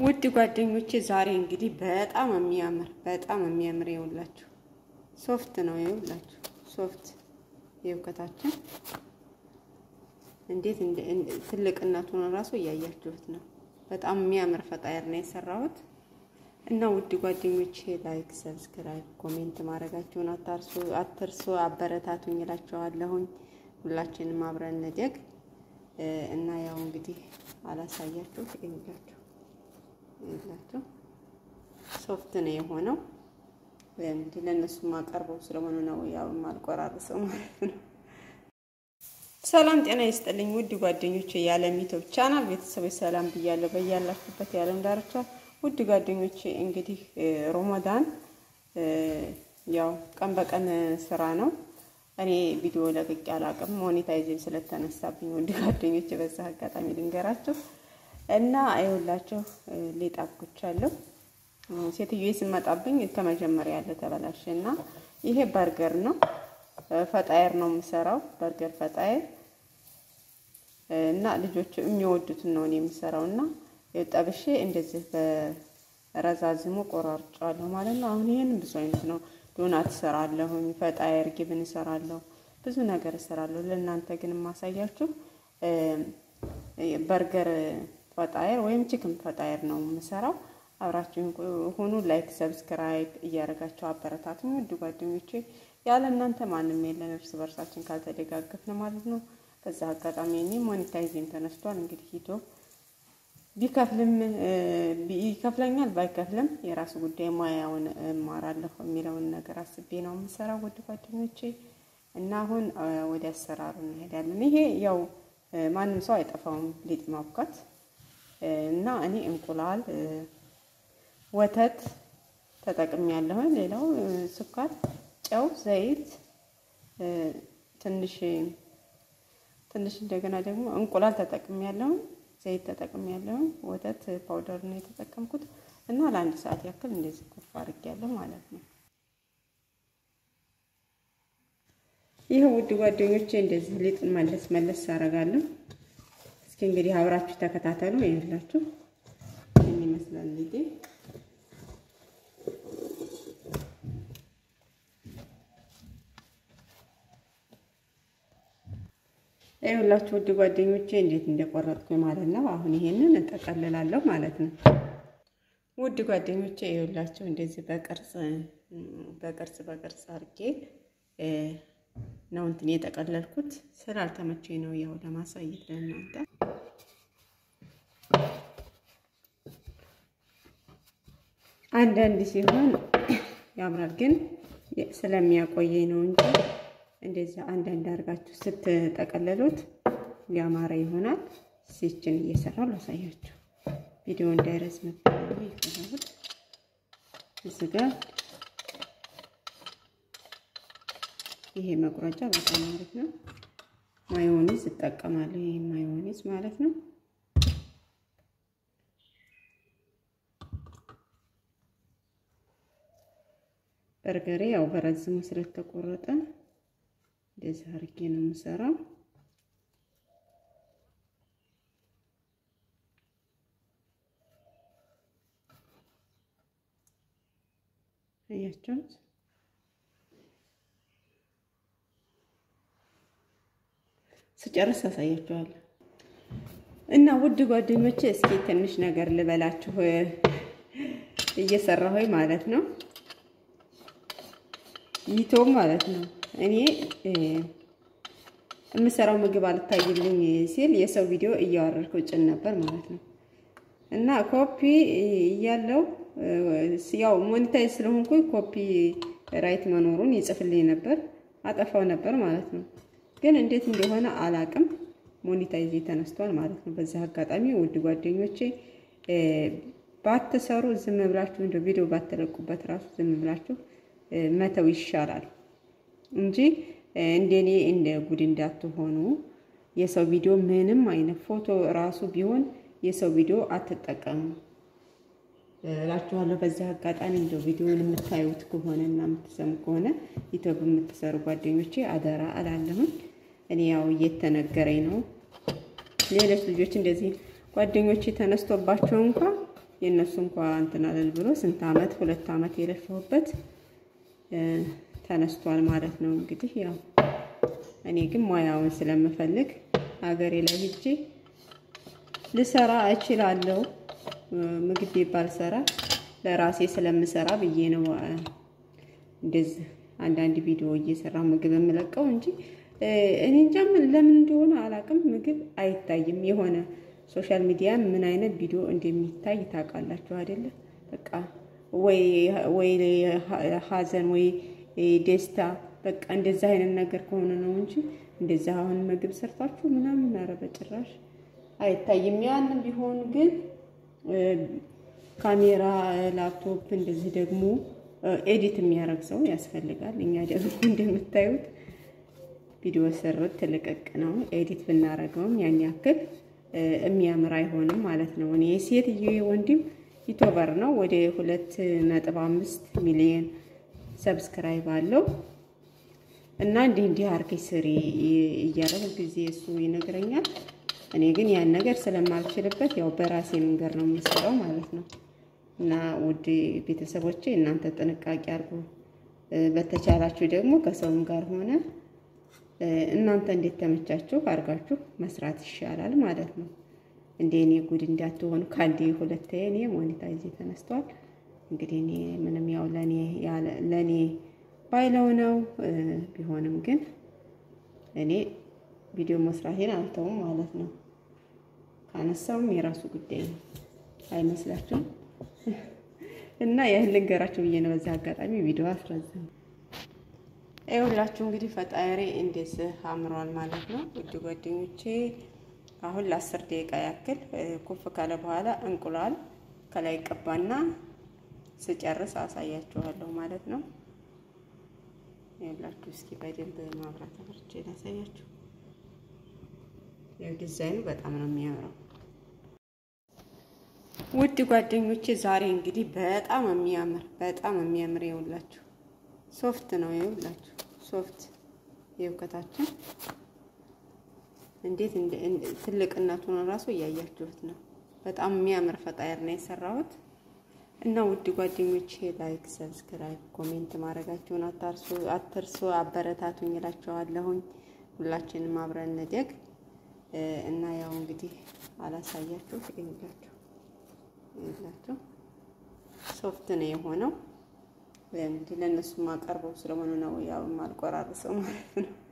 ውድ ጓደኞቼ ዛሬ እንግዲህ በጣም የሚያምር በጣም የሚያምር ይኸውላችሁ ሶፍት ነው። ይኸውላችሁ ሶፍት የውከታችን እንዴት ትልቅነቱን እራሱ እያያችሁት ነው። በጣም የሚያምር ፈጣየር ነው የሰራሁት እና ውድ ጓደኞቼ ላይክ፣ ሰብስክራይብ፣ ኮሜንት ማድረጋችሁን አታርሱ አትርሱ። አበረታቱኝ እላችኋለሁኝ። ሁላችንም አብረን እንደግ እና ያው እንግዲህ አላሳያችሁ ይኸውላችሁ ይላችሁ ሶፍት ነው የሆነው። እንግዲህ ለእነሱ ማቀርበው ስለሆነ ነው ያው ማልቆራርሰው ማለት ነው። ሰላም ጤና ይስጥልኝ ውድ ጓደኞቼ የዓለም ዩቲዩብ ቻናል ቤተሰቦች ሰላም ብያለሁ። በያላችሁበት የዓለም ዳርቻ ውድ ጓደኞቼ እንግዲህ ሮመዳን ያው ቀን በቀን ስራ ነው። እኔ ቪዲዮ ለቅቄ አላቅም ሞኔታይዜም ስለተነሳብኝ ውድ ጓደኞቼ በዛ አጋጣሚ ልንገራችሁ እና አይውላችሁ ሊጥ አብኩቻለሁ። ሴትዮ ስመጣብኝ ከመጀመሪያ ያለ ተበላሸ እና ይሄ በርገር ነው ፈጣየር ነው የምሰራው በርገር ፈጣየር እና ልጆቹ የሚወዱትን ነው እኔ የምሰራው እና ጠብሼ እንደዚህ በረዛዝሙ ቆራርጫለሁ ማለት ነው። አሁን ይሄን ብዙ አይነት ነው ዶናት እሰራለሁኝ፣ ፈጣየር ጊብን እሰራለሁ፣ ብዙ ነገር እሰራለሁ። ለእናንተ ግን የማሳያችሁ በርገር ፈጣየር ወይም ቺክን ፈጣየር ነው የምሰራው። አብራችሁ ሁኑ። ላይክ ሰብስክራይብ እያደረጋችሁ አበረታቱኝ ውድ ጓደኞቼ። ያለ እናንተ ማንም የለን፣ እርስ በርሳችን ካልተደጋገፍን ማለት ነው። በዛ አጋጣሚ እኔ ሞኔታይዜም ተነስቷል። እንግዲህ ሂቶ ቢከፍልም ይከፍለኛል፣ ባይከፍልም የራሱ ጉዳይ ሙያውን እማራለሁ የሚለውን ነገር አስቤ ነው የምሰራው ውድ ጓደኞቼ። እና አሁን ወደ አሰራሩ እንሄዳለን። ይሄ ያው ማንም ሰው አይጠፋውም ሊጥ ማብካት እና እኔ እንቁላል፣ ወተት ተጠቅሜ ያለሁኝ። ሌላው ስኳር፣ ጨው፣ ዘይት ትንሽ ትንሽ እንደገና ደግሞ እንቁላል ተጠቅሜ ያለሁኝ፣ ዘይት ተጠቅሜ ያለሁኝ፣ ወተት ፓውደር ነው የተጠቀምኩት እና ለአንድ ሰዓት ያክል እንደዚህ ኩፍ አድርጌያለሁ ማለት ነው። ይህ ውድ ጓደኞቼ እንደዚህ ሊጥን መለስ መለስ አደርጋለሁ። እስኪ እንግዲህ አብራችሁ ተከታተሉ። ይኸውላችሁ ምን ይመስላል ሊጤ። ይኸውላችሁ ውድ ጓደኞቼ እንዴት እንደቆረጥኩኝ ማለት ነው። አሁን ይሄንን እጠቀልላለሁ ማለት ነው። ውድ ጓደኞቼ ይኸውላችሁ እንደዚህ በቅርጽ በቅርጽ በቅርጽ አድርጌ ነው እንትን የጠቀለልኩት ስላልተመቸኝ ነው ያው ለማሳየት ለእናንተ። አንዳንድ ሲሆን ያምራል፣ ግን ስለሚያቆየኝ ነው እንጂ እንደዚህ አንዳንድ አድርጋችሁ ስትጠቀለሉት ያማረ ይሆናል። ሲችን እየሰራው ላሳያችሁ ቪዲዮ እንዳይረዝምብኝ ይፈራል። እዚህ ጋር ይሄ መቁረጫ በጣም አሪፍ ነው። ማዮኒዝ እጠቀማለሁ። ይሄ ማዮኒዝ ማለት ነው። በርገሬ ያው በረዝሙ ስለተቆረጠ እንደዚህ አድርጌ ነው የምሰራው። አያችሁት? ስጨርስ አሳያችኋለሁ። እና ውድ ጓደኞቼ እስኪ ትንሽ ነገር ልበላችሁ እየሰራሁኝ ማለት ነው። ይቶም ማለት ነው እኔ የምሰራው ምግብ አልታይልኝ ሲል የሰው ቪዲዮ እያወረድኩ ጭን ነበር ማለት ነው። እና ኮፒ እያለው ያው ሞኒታይዝ ስለሆንኩኝ ኮፒ ራይት መኖሩን ይጽፍልኝ ነበር፣ አጠፋው ነበር ማለት ነው። ግን እንዴት እንደሆነ አላቅም። ሞኒታይዝ ተነስቷል ማለት ነው። በዚህ አጋጣሚ ውድ ጓደኞቼ ባትሰሩ ዝም ብላችሁ እንደ ቪዲዮ ባትለቁበት ራሱ ዝም ብላችሁ መተው ይሻላል እንጂ እንደኔ እንደ ጉድ እንዳትሆኑ። የሰው ቪዲዮ ምንም አይነት ፎቶ ራሱ ቢሆን የሰው ቪዲዮ አትጠቀሙ እላችኋለሁ። በዚህ አጋጣሚ እንደው ቪዲዮውን የምታዩት ከሆነ እና የምትሰሙ ከሆነ ዩቲዩብ የምትሰሩ ጓደኞቼ አደራ እላለሁኝ። እኔ ያው እየተነገረኝ ነው። ሌሎች ልጆች እንደዚህ ጓደኞቼ ተነስቶባቸው እንኳን የእነሱ እንኳ እንትን አለል ብሎ ስንት አመት ሁለት አመት የለፋሁበት ተነስቷል ማለት ነው። እንግዲህ ያው እኔ ግን ሙያውን ስለምፈልግ ሀገሬ ላይ ሂጄ ልሰራ እችላለሁ። ምግብ ባልሰራ ለራሴ ስለምሰራ ብዬ ነው እንደዚህ አንዳንድ ቪዲዮ እየሰራ ምግብ የምለቀው እንጂ እኔ እንጃ ለምን እንደሆነ አላውቅም። ምግብ አይታይም። የሆነ ሶሻል ሚዲያ ምን አይነት ቪዲዮ እንደሚታይ ታውቃላችሁ አይደለ? በቃ ወይ ወይ ሀዘን ወይ ደስታ በቃ እንደዛ አይነት ነገር ከሆነ ነው እንጂ እንደዛ አሁን ምግብ ሰርታችሁ ምናምን ኧረ በጭራሽ አይታይም። ያንም ቢሆን ግን ካሜራ፣ ላፕቶፕ እንደዚህ ደግሞ ኤዲት የሚያደርግ ሰው ያስፈልጋል። እኛ ደግሞ እንደምታዩት ቪዲዮ ስርት ትልቅቅ ነው። ኤዲት ብናደርገውም ያን ያክል የሚያምር አይሆንም ማለት ነው። እኔ ሴትዮ ወንድም ዩቱበር ነው። ወደ ሁለት ነጥብ አምስት ሚሊዮን ሰብስክራይብ አለው እና እንዲህ እንዲህ አርገሽ ስሪ እያለ ጊዜ እሱ ይነግረኛል። እኔ ግን ያን ነገር ስለማልችልበት ያው በራሴ መንገድ ነው የምሰራው ማለት ነው። እና ውድ ቤተሰቦቼ እናንተ ጥንቃቄ አድርጉ። በተቻላችሁ ደግሞ ከሰውም ጋር ሆነ እናንተ እንዴት ተመቻችሁ አድርጋችሁ መስራት ይሻላል ማለት ነው። እንደ እኔ ጉድ እንዳትሆኑ ከአንዴ ሁለቴ እኔ ሞኔታይዝ ተነስቷል። እንግዲህ እኔ ምንም ያው ለኔ ለኔ ባይለው ነው ቢሆንም ግን እኔ ቪዲዮ መስራቴን አልተውም ማለት ነው። ካነሳውም የራሱ ጉዳይ ነው አይመስላችሁም? እና ይህን ልንገራችሁ ብዬ ነው በዚህ አጋጣሚ ቪዲዮ አስረዝም። ይኸውላችሁ እንግዲህ ፈጣሪ እንደዚህ አምሯል ማለት ነው። ውድ ጓደኞቼ አሁን ለአስር ደቂቃ ያክል ኩፍ ካለ በኋላ እንቁላል ከላይ ቀባና ስጨርስ አሳያችኋለሁ ማለት ነው። ይኸውላችሁ እስኪ በደንብ ማብራት አብርቼ ላሳያችሁ። ይኸው ዲዛይኑ በጣም ነው የሚያምረው። ውድ ጓደኞቼ ዛሬ እንግዲህ በጣም የሚያምር በጣም የሚያምር ይኸውላችሁ ሶፍት ነው። ይኸውላችሁ ሶፍት ይኸው ከታችን እንዴት ትልቅነቱን እራሱ እያያችሁት ነው። በጣም የሚያምር ፈጣየር ነው የሰራሁት እና ውድ ጓደኞቼ ላይክ፣ ሰብስክራይብ፣ ኮሜንት ማድረጋችሁን አታርሱ አትርሱ። አበረታቱኝ እላችኋለሁኝ። ሁላችንም አብረን እንደግ እና ያው እንግዲህ አላሳያችሁ ይኸውላችሁ ይኸውላችሁ ሶፍት ነው የሆነው እንግዲህ ለእነሱ ማቀርበው ስለሆነ ነው ያው ማልቆራርሰው ማለት ነው።